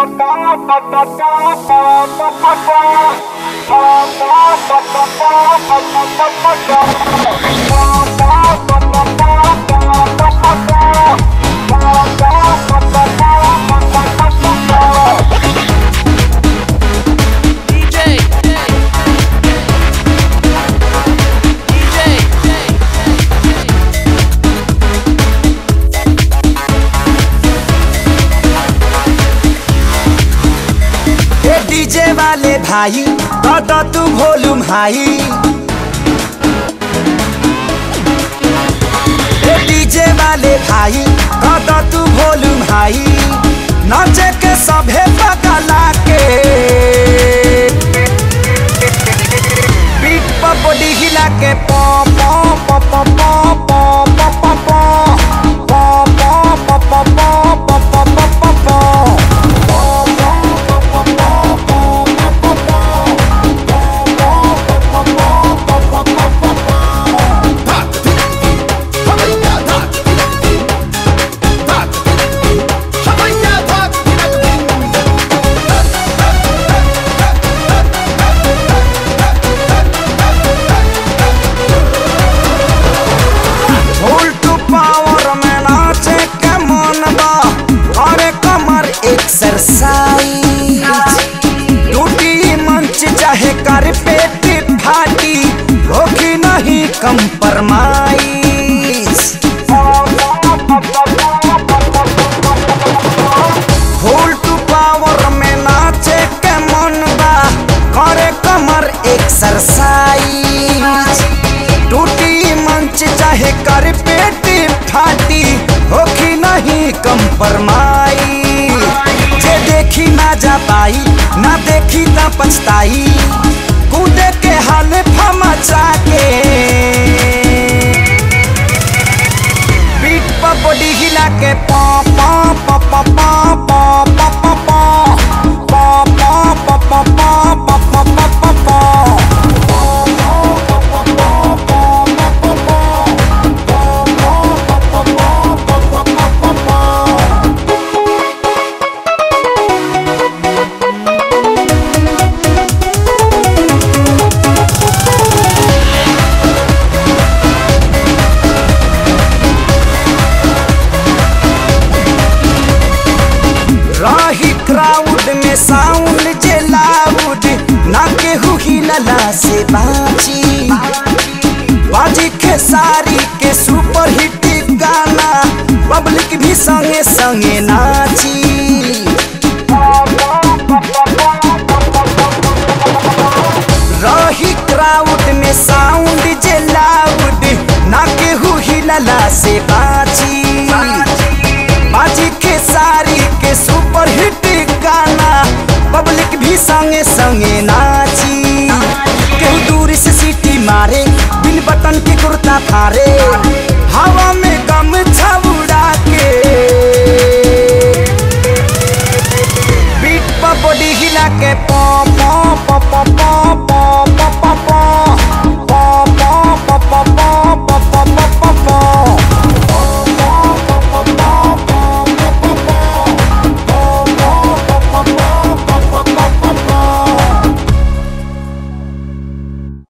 DJ. ए DJ वाले भाई दादा तू वॉल्यूम हाई ए डीजे वाले भाई दादा तू वॉल्यूम हाई नाचे के सभे पगला के पीठ पर बॉडी हिला के पॉ पॉ पॉ पॉ पॉ पॉ पॉ पॉ पॉ पॉ पॉ पॉ पॉ पॉ पॉ पॉ पॉ पॉ उल्ट पावर में नाचे के मन बा अरे कमर एक्सरसाइज टूटी मंच चाहे कर पेट फाटी होगी नहीं कंप्रोमाइज उल्ट पावर में नाचे के मन बा करे कमर एक्सरसाइज टूटी मंच चाहे कर पेट फाटी होखी नहीं कंपरमाई जे देखी ना जा पाई ना देखी ना पछताई कूदे के हाल फमचा के पीठ पर बॉडी हिला के पॉ पॉ पॉ पॉ पॉ पॉ पॉ पॉ पॉ पॉ पॉ पॉ पॉ पॉ पॉ पॉ पॉ पॉ रही क्राउड में साउंड जे लाउड ना केहू हिलला से बाची बाजी खेसारी के सुपर हिट गाना पब्लिक भी संगे संगे नाची रही क्राउड में साउंड जे लाउड ना केहू हिलला से बाची बाजी के सारी के सुपर हिट गाना पब्लिक भी संगे संगे नाची केहू दूर से सीटी मारे बिन बटन के कुर्ता फारे